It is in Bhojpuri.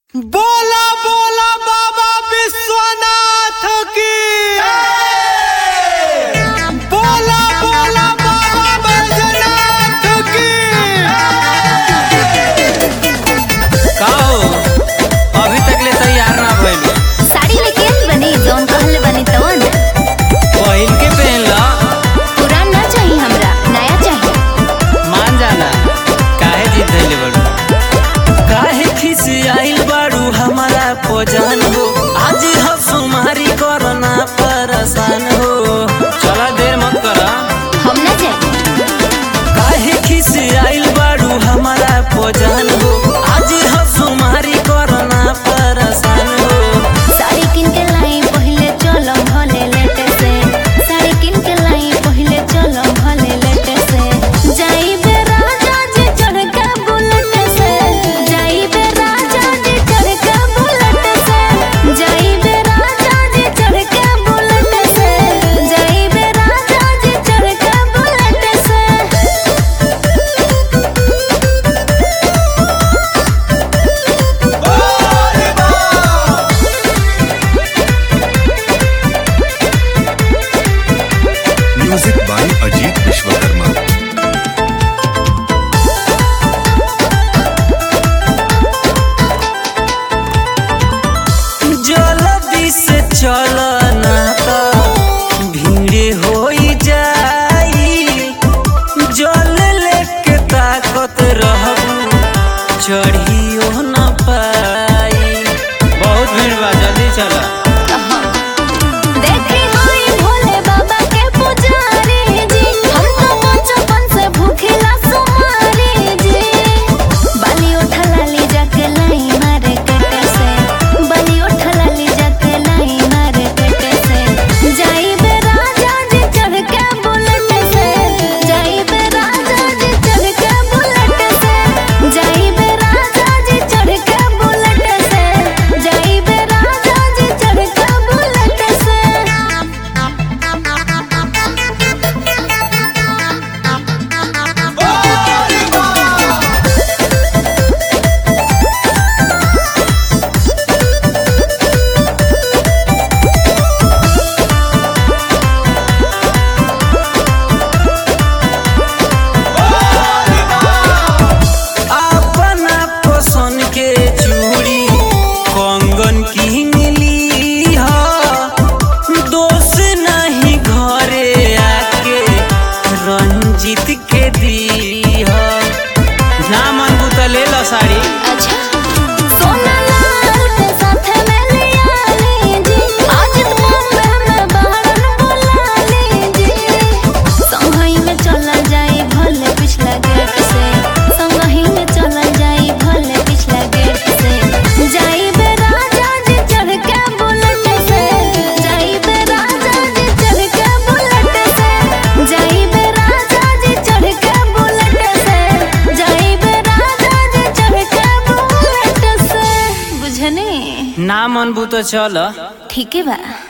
बोला बोला बाबा विश्वनाथ की बोला बोला बाबा बैजनाथ की का हो अभी तक ले तैयार ना भइल साड़ी में केस बनी जौन कहल बनी तवन पहिल के पहन ला पुरान ना चाहिए हमरा नया चाहिए मान जाना काहे जिद धइले बड़ू काहे खिस आइल बाड़ू हमारा पोजान हो आज हम सुमारी करना परेशान हो चला देर मत करा हम ना जाए काहे खिस आइल बाड़ू हमारा पोजान हो आज हम सुमारी करना परेशान हो साड़ी किन के लाई पहले चलो भले लेटे से साड़ी किन के लाई पहले चलो भले लेटे से जाई बे राजा जी चढ़ के बुलेट से जाई बे राजा जी चढ़ के बुलेट से जाई बे राजा जी चढ़ के बुलेट से जाई बे राजा जी चढ़ के बुलेट से म्यूजिक बाय अजीत विश्वकर्मा जल्दी से चल ना तो भीड़ हो जाई जल लेके ताकत रहबू चढ़ियो न पाई बहुत भीड़ बा जल्दी चला देखे हाय भोले बाबा के पुजारी जी हम तो बचपन से भूखेला सुमारी जी बलि उठला ली जाके लाई मारे कटे से बलि उठला ली जाके लाई मारे कटे से जाई बे राजा जी चढ़ के बुलेट से जाई बे राजा जी चढ़ के बुलेट से जाई बे राजा जी चढ़ के बुलेट से जाई बे राजा जी चढ़ के बुलेट से अपना पसंद के चूड़ी कंगन की मिली हो दोष नहीं घरे आके रंजित के दी हो ना मन बुता ले लो साड़ी अच्छा सोना लाल के साथ में लिया लीजी आज बॉम्बे में बाहर बुला लीजी संगही में चला जाए भले पिछला गेट से संगही में चला जाए भले पिछला गेट से जाई बे राजा जी चढ़ के बुलेट से जाई बे राजा जी चढ़ के बुलेट से जाई बे राजा जी चढ़ के बुलेट से जाई बे राजा जी चढ़ के बुलेट से बुझने ना मन बू तो चल ठीक है बा